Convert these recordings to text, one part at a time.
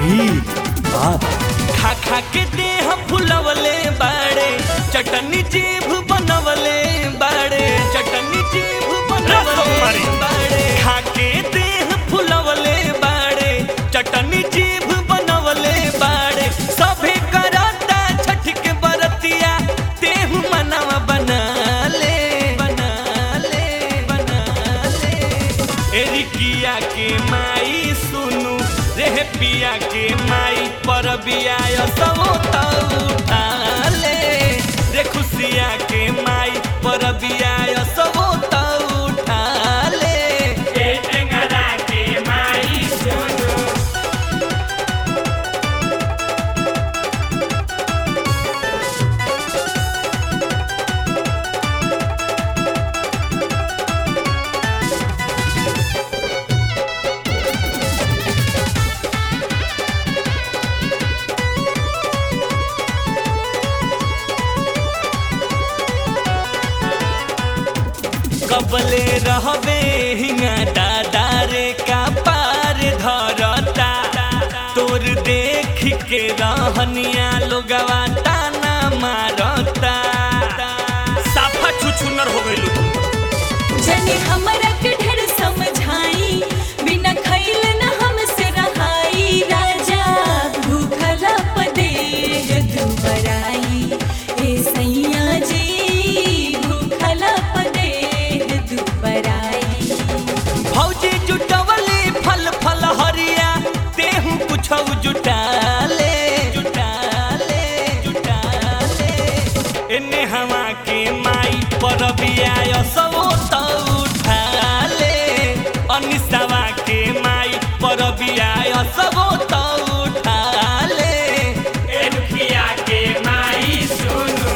मीत बाप खा खा के देह फुलवले बाड़े चटनी जीभ बनवले बाड़े चटनी जीभ बनवले बाड़े खा के देह फुलवले बाड़े चटनी जीभ बनवले बाड़े सभे करता छठ के बरतिया तेहु मनवा बना ले बना ले बना ले एरिकिया के माई सुनु रे पिया के माई पर बियाय सबो त उठा ले रे खुशिया के माई पर बियाय सबो त उठा ले ए टेंगरा के माई सुनु कबले रहबे हिंगा दादा रे का पार धरता तोर देख के रहनिया लोगवा ताना मारता साफा छुछुनर हो गइलू तू जने हमरा के ढेर समझाई बिना खइल न हमसे रहाई राजा भूखला पदे दुबराई ए सैया जी भूखला पदे दुबराई भौजी जुटवली फल फल हरिया तेहू कुछ जुटाले जुटाले जुटाले एने हवा के माई पर बियाय सबो त उठाले अनिसवा के माई पर बियाय सबो त उठाले एनुखिया के माई सुनु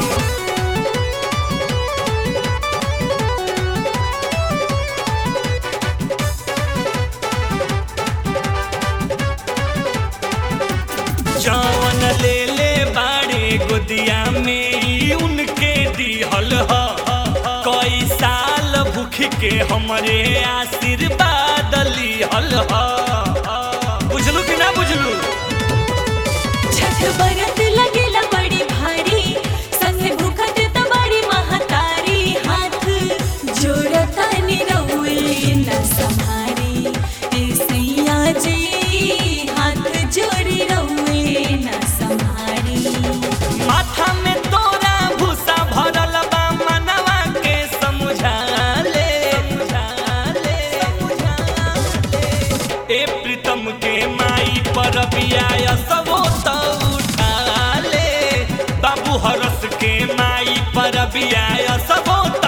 जवन ले ले बाड़े गोदिया में ई उनके दिहल ह कई साल भूख के हमरे आशीर्वाद लिहल ह बुझलू कि ना बुझलू छठ बरत लगेला बड़ी भारी संगे भूखत त बड़ी महतारी हाथ जोड़ता निरौले न संहारी ए सैया जी हाथ जोड़ी रौले न संहारी माथा में तोरा भूसा भरल बा मनवा के समझा ले समझा ले समझा ले ए प्रीतम के माई पर बियाय सबो त उठा ले बाबू हरस के माई पर बियाय सबो